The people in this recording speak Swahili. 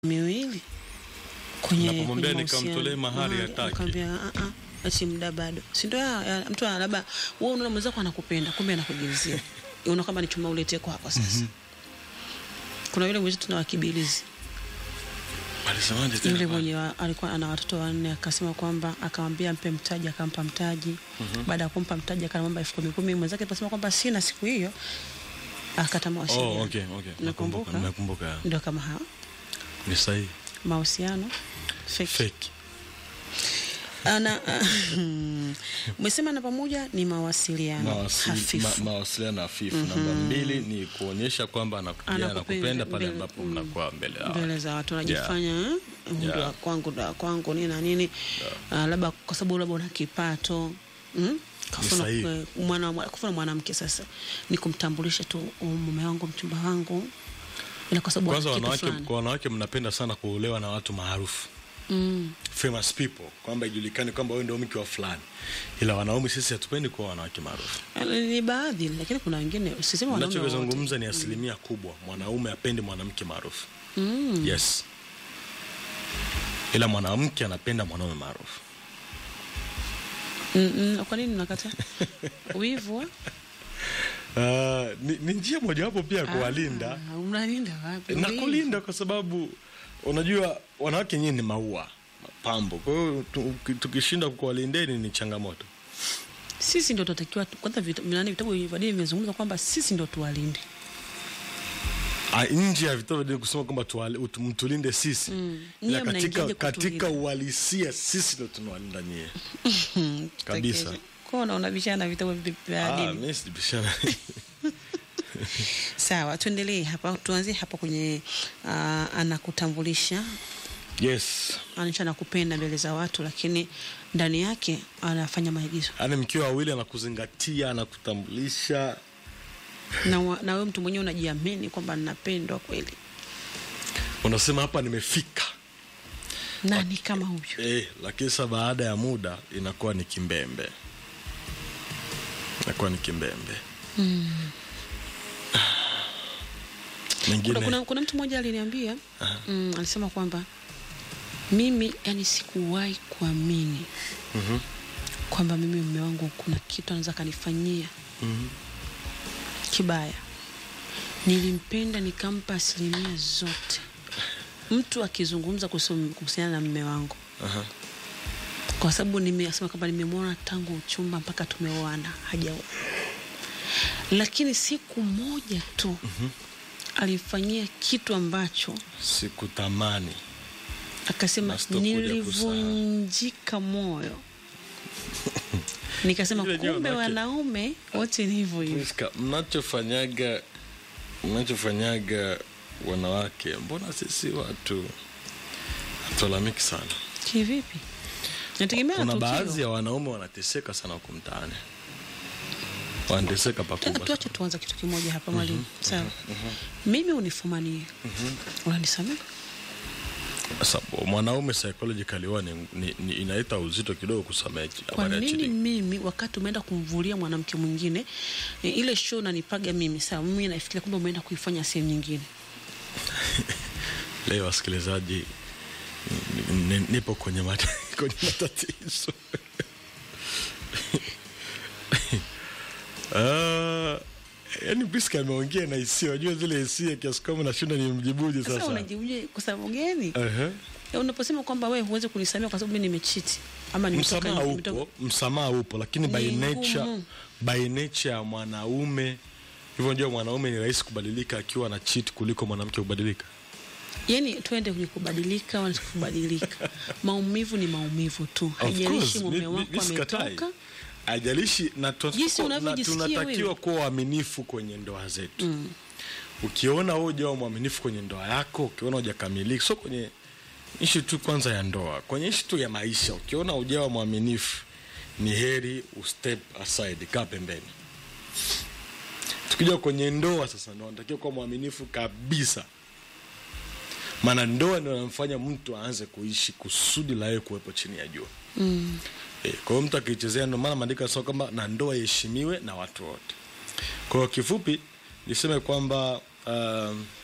miwili kwenye Napomwambia kwenye nikamtolee mahusiano. mahari Mahari, hataki. akamwambia ah ah ati muda bado si ndio ya- ya- mtu ana- labda wewe unaona mwenzako anakupenda kumbe anakujilizia unaona kama ni chuma ulete kwako sasa kuna yule mwenzetu tuna wakibilizi Alisemaje tena yule pale? mwenye wa, alikuwa ana watoto wanne akasema kwamba akamwambia mpe mtaji akampa mtaji baada ya kumpa mtaji akamwomba elfu kumi kumi mwenzake akasema kwamba sina siku hiyo akata mawasiliano Oh, okay, okay. Nakumbuka. Nakumbuka, nakumbuka. ndio kama hao Ni sahihi. mahusiano fake. Fake. ana umesema na pamoja ni mawasiliano Mawasili- hafifu ma- mawasiliano hafifu. Namba mbili ni kuonyesha kwamba anakuja Anakupenda anakupenda pale mbele- ambapo mm. mnakuwa mbele ya mbele watu. za watu unajifanya yeah. Yeah. ndo kwangu ndo kwangu nini na nini Ah, labda kwa sababu labda una kipato mm? Kafuna sahihi. kwe- mwana kufuna mwanamke sasa ni kumtambulisha tu "Oh, mume wangu mchumba wangu ila kwa sababu Kwanza ana kitu wanawake, fulani. kwa wanawake mnapenda sana kuolewa na watu maarufu mm. famous people, kwamba ijulikane kwamba wewe ndio mke wa fulani, ila wanaume sisi hatupendi kuwa wanawake maarufu. ni baadhi lakini kuna wengine usiseme wanaume wote. Nachozungumza ni asilimia kubwa, mwanaume apendi mwanamke maarufu mm. yes, ila mwanamke anapenda mwanaume maarufu. mm -mm. kwa nini unakata wivu ah? Uh, ni, ni njia mojawapo pia ya kuwalinda Ah, mnalinda wapi na Wivu. kulinda, kwa sababu unajua wanawake nyinyi ni maua mapambo, kwa hiyo tu- tukishinda kuwalindeni ni changamoto. sisi ndo tunatakiwa tu- kwanza vita- nani vitabu vya dini vimezungumza kwamba sisi ndo tuwalinde Ah, nje ya vitabu vya dini kusema kwamba tuwale- utu- mtulinde sisi Mm. ila Nyie katika, mnaingiaje katika kutulinda? uhalisia sisi ndo tunawalinda nyie. Kabisa. kwa unaona vishana vitabu vi- vya Ah, dini mimi sijibishana. sawa tuendelee hapa tuanzie hapa kwenye uh, anakutambulisha yes, anaisha anakupenda mbele za watu lakini ndani yake anafanya maigizo yaani mkiwa wawili anakuzingatia, anakutambulisha na, wa- na wewe mtu mwenyewe unajiamini kwamba ninapendwa kweli unasema hapa nimefika nani kama huyu eh, lakini sasa baada ya muda inakuwa ni kimbembe, inakuwa ni kimbembe mengine kuna, kuna, kuna mtu mmoja aliniambia mm, alisema kwamba mimi yani sikuwahi kuamini Mhm. kwamba mimi mume wangu kuna kitu anaweza kanifanyia kibaya nilimpenda nikampa asilimia zote mtu akizungumza kuhusu- kuhusiana na mume wangu Aha. kwa sababu nimesema kwamba nimemwona tangu uchumba mpaka tumeoana hajaoa lakini siku moja tu alifanyia kitu ambacho sikutamani akasema Na sitokuja nilivunjika moyo nikasema Ile yenyewe kumbe wanawake- wanaume wote ni hivyo hivyo Priska, mnachofanyaga mnachofanyaga wanawake, mbona sisi watu hatulalamiki sana? kivipi nategemea Kuna tukio. baadhi ya wanaume wanateseka sana huku mtaani, wanateseka Tena pakubwa. tuache tuanza kitu kimoja hapa mwalimu sawa mimi unifumanie unanisamea Sasa mwanaume psychologically huwa ni, ni, ni inaita uzito kidogo kusamehe kwa habari ya nini cheating. mimi wakati umeenda kumvulia mwanamke mwingine e, ile show nanipaga mimi sawa mimi nafikiria kwamba umeenda kuifanya sehemu nyingine Leo wasikilizaji, ni- ni- nipo kwenye, mata, kwenye matatizo Ah, yaani Priska ameongea na hisia, unajua zile hisia kiasi kwamba nashinda ni mjibuje sasa sasa. unajibuje kwa sababu gani Ehe. Ya, unaposema kwamba wewe huwezi kunisamea kwa sababu mimi nimechiti ama nimetoka Msamaha nimetoka- upo, msamaha upo, lakini by Ni nature, ngumu. by nature ya mwanaume hivyo ndio mwanaume ni rahisi kubadilika akiwa na cheat kuliko mwanamke kubadilika. yani twende kwenye kubadilika wala kubadilika maumivu ni maumivu tu haijalishi Of course, mume mi- mi- wako mi sikatai. ametoka Haijalishi na tuna- Jinsi na unavyojisikia tunatakiwa wewe. kuwa waaminifu kwenye ndoa zetu. Ukiona wewe hujawa mwaminifu kwenye ndoa yako, ukiona hujakamilika, sio kwenye ishi tu kwanza ya ndoa, kwenye ishi tu ya maisha, ukiona hujawa mwaminifu, ni heri ustep aside, kaa pembeni. Tukija kwenye ndoa sasa, ndo unatakiwa kuwa mwaminifu kabisa, maana ndoa ndo inamfanya mtu aanze kuishi kusudi la yeye kuwepo chini ya jua. E, kwa hiyo mtu akichezea, ndio maana maandiko yanasema kwamba na ndoa iheshimiwe na watu wote. Kwa hiyo kifupi niseme kwamba um,